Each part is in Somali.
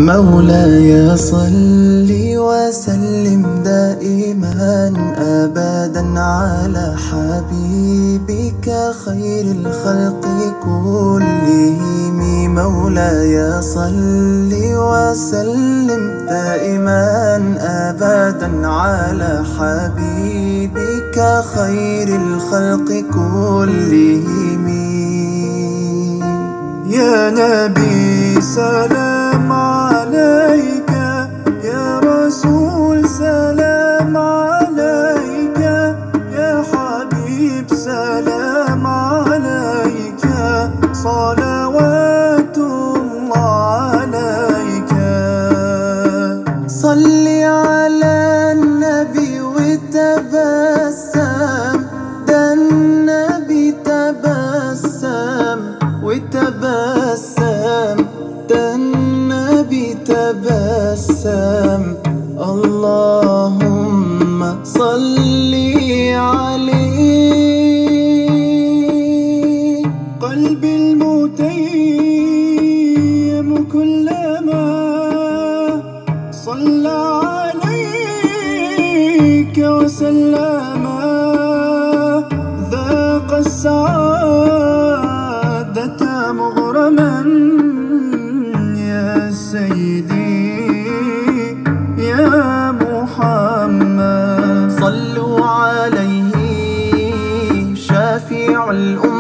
مولاي صل وسلم دائما ابدا على حبيبك خير الخلق كلهم مولاي صل وسلم دائما ابدا على حبيبك خير الخلق كلهم يا نبي سلام عليك يا رسول سلام عليك يا حبيب سلام عليك صلوات الله عليك صل على النبي وتبسم ده النبي تبسم وتبسم ده النبي تبسم اللهم صل عليه قلبي المتيم كلما صلى عليك وسلم ذاق السعادة مغرما يا سيدي يا محمد صلوا عليه شافع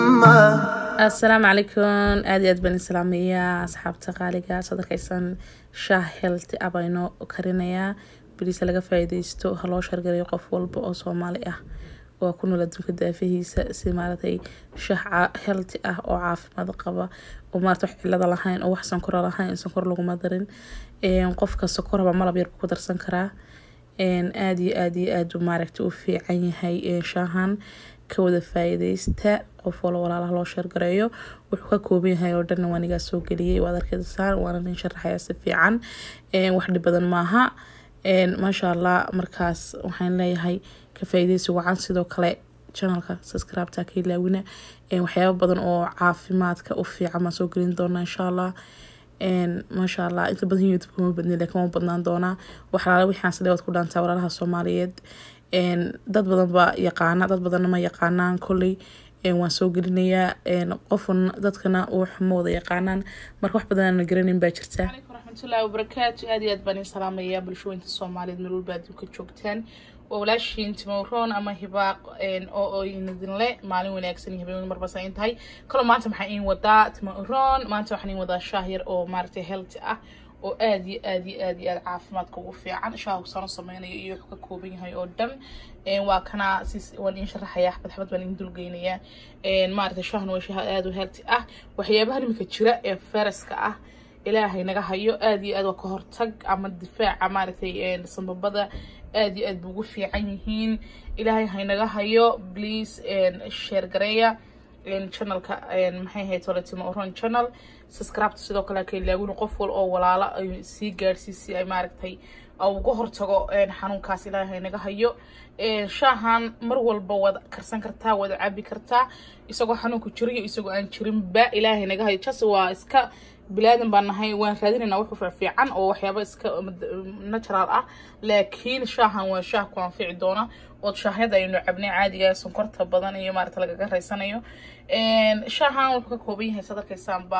الأمة asalaamu calaykum aada iyo aad baan islaamayaa asxaabta qaaliga soo darkaysan shaah healthy ah baa inoo karinayaa bariisa laga faa-iideysto ha loo shargarayo qof walba oo soomaali ah waa ku nool adduunka daafihiisa si maaratay shaah ca- healthy ah oo caafimaad qaba oo maarata wax cilada lahayn oo wax sankora lahayn sankor laguma darin Een, qofka sokoraba malab yar ku darsan karaa Een, aada iyo aada iyo aada buu maaragta u fiican yahay een, shaahan ka wada faa-iideysta qof walba walaalaha loo sheergareeyo wuxuu ka kooban yahay oo dhanna waanigaa soo geliyay waad arkaysaan waana nin sharaxaya si fiican Een, wax dhib badan maaha Een, maasha allah markaas waxaan leeyahay ka faa-iideysi wacan sidoo kale channelka subscribe-ta ka ilaawina Een, waxyaabo badan oo caafimaadka u fiican baan soo gelin doonaa insha allah Een, maasha allah inta badan youtube kuma badni laakiin waan badnaan doonaa waxalaala wixaan sidee waad ku dhaantaa walaalaha soomaaliyeed Een, dad badan baa yaqaana dad badanna ma yaqaanaan kolley Een, waan soo gelinayaa Een, qofun dadkana waxma wada yaqaanaan marka wax badan aan garanin baa jirta عليكم ورحمة الله وبركاته aad iyo aad baan idin salaamaya bulshooyinka soomaaliyeed meel walba adduunka joogtaan waa walaashiin timowroon ama hibaaq een, oo oo idin le maalin wanaagsan iyo habeen marba sain tahay kaloo maanta maxaa iin wadaa timowroon maanta waxaan iin wadaa shaah yar oo maaragtay healthy ah oo aad iyo aad iyo aad iyo aad caafimaadka ugu fiican shaah sano sameynayo iyo wuxuu ka kooban yahay oo dhan Een, waa kana sis waan iin sharaxayaa xabad xabad baan iin dulgeynayaa Een, maaragtay shaahan waa shaah aad u healthy ah waxyaabaha imika jira ee fayraska ah ilaahay naga hayo aad iyo aad waa ka hortag ama difaaca maaragtay een, sambabada aad iyo aad bu ugu fiican yihiin ilaahay haynaga hayo please share gareeya een, channelka een, maxay ahayd toletimo oron channel subscribe sidoo kale ka ilaawin qof wal oo walaalo ay sii gaadhsiisi ay maaragtay au uga hortago een, xanuunkaas ilaahay haynaga hayo Een, shaahan mar walba waad karsan kartaa waad cabi kartaa isagoo xanuunku jiro iyo isagoo aan jirinba ilaahay naga hayo jas waa iska bilaadan baan nahay waan raadinaynaa wax u fiican oo waxyaaba iska natural ah laakiin shaahan waa shaah ku anfici doona ood shaahyada aynu cabnay caadiga ah, sonkorta badan iyo maarata lagaga raysanayo Een, shaahan wuxuu ka kooban yahay sad arkaysaanba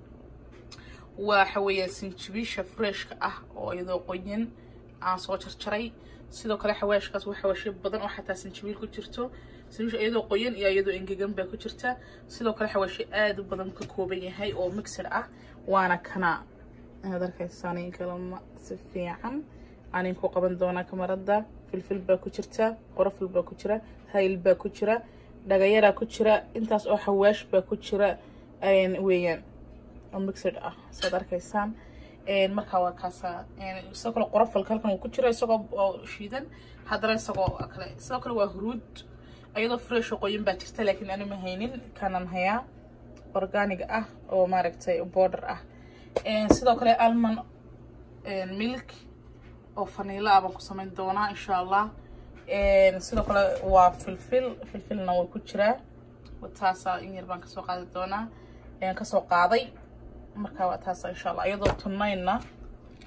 waxa weeyaan sinjibiisha freshka ah oo iyadoo qoyan aan soo jarjaray sidoo kale xawaashkaas waa xawaashyo badan oo xataa sinjibiil ku jirto sinjibiisha iyadoo qoyan iyo iyadoo engegan baa ku jirta sidoo kale xawaashyo aad u badan ka kooban yahay oo mixer ah waana kana inaad arkaysaan kalama si fiican aanin ku qaban doonaa kamarada filfil baa ku jirta qorofil baa ku jira hayl baa ku jira dhagayaraa ku jira intaas oo xawaash baa ku jira een, weeyaan oo mixed ah saad arkaysaan Een, markaa waa kaasa Een, sidoo kale qorofalka halkan uu ku jira isagoo oo shiidan haddana isagoo kale sidoo kale waa huruud iyadoo fresh oo qoyan baa jirta laakiin ani ma haynin kanan hayaa organiga ah oo maaragtay border ah Een, sidoo kale almond een, milk oo faniilo ah baan ku samayn doonaa insha allah Een, sidoo kale waa filfil filfilna waa ku jiraa taasa in yar baan kasoo qaadi doonaa Een, kasoo qaaday marka waa taasa insha allah iyadoo tunayna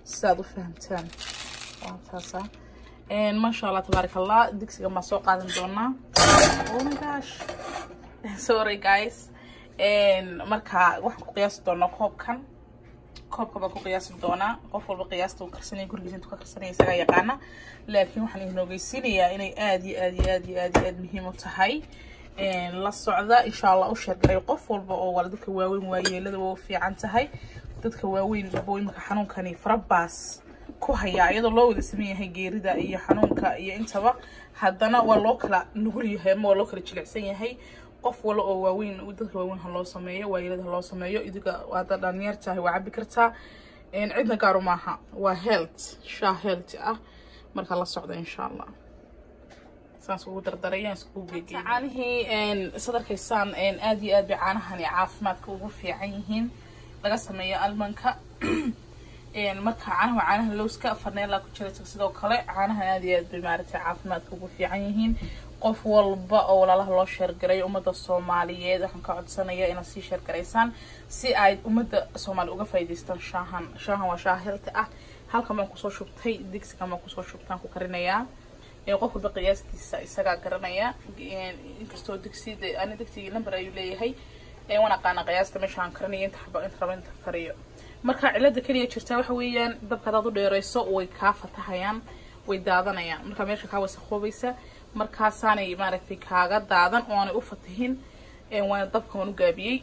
sidaad u fahamtaan waa taasa maasha allah tabaarak allah digsiga maa soo qaadan doonaa oh my gosh sorry guys marka waxaan ku qiyaasi doonaa koobkan koobka baan ku qiyaasi doonaa qof walba qiyaasta uu karsanaya gurigiisa intuu ka karsanaya isagaa yaqaana laakiin waxaan idin ogeysiinayaa inay aad iyo aad iyo aad iyo aad iyo aad muhiim u tahay la socda insha allah u sheergaray qof walba oo wala dadka waaweyn waayeelada waa u fiican tahay dadka waaweyn boo imika xanuunkani farabaas ku hayaa iyadoo loo wada sameyn yahay geerida iyo xanuunka iyo intaba haddana waa loo kala nugul yahay ama waa loo kala jilicsan yahay qof wala oo waaweyn dadka waaweyn ha loo sameeyo waayeelada ha loo sameeyo idiga hadda dhalinyar tahay waa cabi kartaa cidna gaaru maaha waa health shaa health ah marka la socda insha allah saas ugu dardaraya iskugu geegey caanihii sadarkaysaan aad iyo aad bay caanahani caafimaadka ugu fiican yihiin laga sameeyo almanka marka caanaha waa caanaha lowska farneela ku jira sidoo kale caanaha aad iyo aad bay maaragtay caafimaadka ugu fiican yihiin qof walba oo walaalaha loo sheergaray ummadda soomaaliyeed waxaan ka codsanaya inaad sii sheergaraysaan si ay ummadda soomaali uga faa'iidaystaan shaahan shaahan waa shaah hilti ah halkan baan kusoo shubtay digsigan baan kusoo shubtaan ku karinayaa qof walba qiyaastiisa isagaa garanaya inkastoo digsi ani digsigii number ayuu leeyahay waan aqaana qiyaasta meeshaan karinayo inta xaba inta raba inta kariyo marka cilada keliya jirtaa waxa weeyaan dabka hadaad u dheereyso way kaa fatahayaan way daadanayaan marka meesha kaa wasakoobaysa markaasaanay maaragtay kaaga daadan oo aanay u fatihin waana dabka waan u gaabiyey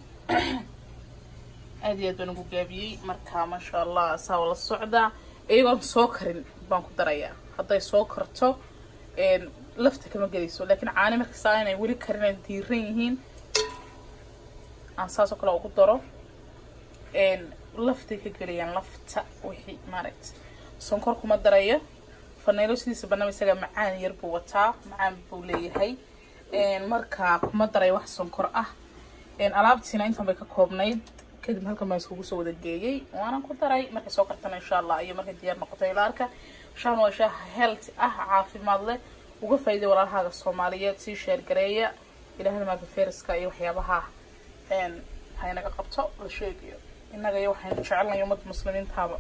aad iyo aad baan ugu gaabiyey marka maasha allah saa la socdaa iyagoon soo karin baan ku darayaa hadday soo karto lafta kama gelayso laakiin caani markasta inay weli karin ay diiran yihiin aan saasoo kale ugu daro laftay ka gelayaan lafta wixii maaragta sonkor kuma darayo faneylo sidiisa banaba isaga macaan yar buu wataa macaan buu leeyahay marka kuma daray wax sonkor ah alaabtiina intan bay ka koobnayd kadib halkan baan iskugu soo wada geeyey waanan ku daray markay soo kartana insha allah iyo markay diyaar noqoto ilaarka shahan waa shaah health ah caafimaad leh uga faa'iiday walaalahaaga soomaaliyeed sii sheergareeya ilaahna maarka feriska iyo waxyaabaha haynaga qabto la sheegayo innaga iyo waxaynu jecelnahay ummadda muslimiintaaba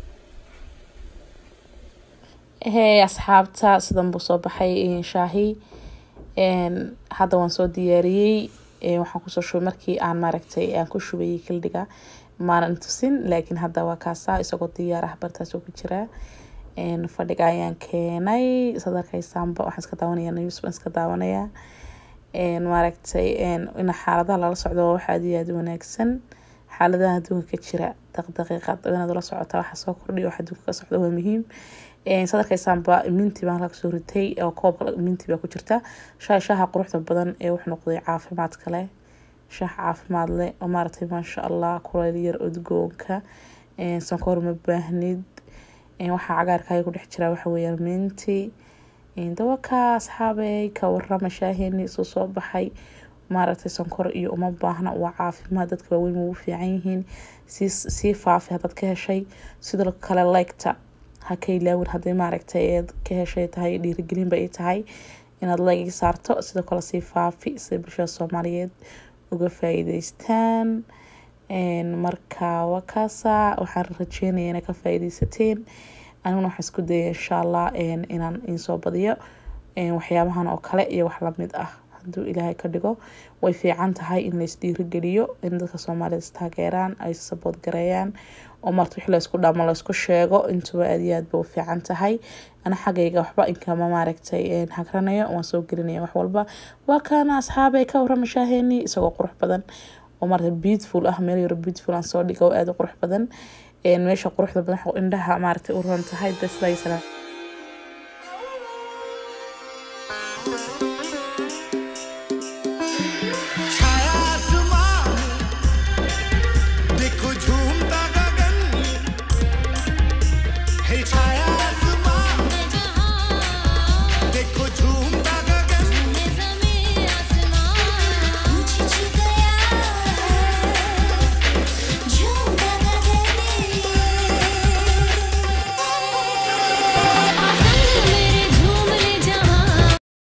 hey asxaabta sidan buu soo baxay shaahi hadda waan soo diyaariyey waxaan kusoo shubay markii aan maaragtay aan ku shubayay kildhiga maanan tusin laakiin hadda waa kaasaa isagoo diyaar ah bartaasoo ku jiraa fadhiga ayaan keenay sadarkaysaanba waxaan iska daawanaya news baan iska daawanayaa maaragtay ina xaaladaha lala socdo waa wax aad iyo aad wanaagsan xaaladaha adduunka ka jira daqdaqiiqad inaad ula socotaa waxa soo kordhiya wax adduunka ka socda waa muhiim sadarkaysaanba minti baan halka soo ritay oo koob minti baa ku jirta shaah shaaha quruxda badan ee wuxuu noqday caafimaad kale shaah caafimaad leh oo maaragtay maasha allah kuleyl yar udgoonka sonkor ma baahnid waxaa cagaarkaaga ku dhex jira waxa weeyaan minti dawaka asxaabey ka warama shaaheeni isuu soo baxay maaragtay sonkor iyo uma baahna waa caafimaad dadka waaweyn ugu fiican yihiin sii faafi hadaad ka heshay sidoo kale leegta ha ka ilaawin hadday maaragtay eed ka heshay tahay dhiirigelinba ay tahay inaad leeg saarto sidoo kale sii faafi sida bulshada soomaaliyeed uga faa'iideystaan marka wakaasa waxaan rajeynaya inay ka faa'iideysateen aniguna waxaan isku dayay insha allah inaan insoo badiyo waxyaabahan oo kale iyo wax lamid ah haduu ilaahay ka dhigo way fiican tahay in lais dhiirigeliyo in dadka soomaalida istaageeraan ay sabood gareeyaan oo marta wixii laysku dhamo laysku sheego intuba aad iyo aad ba u fiican tahay ana xaggayga waxba inkama maaragtay hagranayo waan soo gelinaya wax walba waa kaana asxaabay ka warama shaaheeni isagoo qurux badan oo marata beautiful ah meel yaro beautiful aan soo dhigo aada u qurux badan meesha quruxda badan indhaha maaragtay u ron tahay bes salaam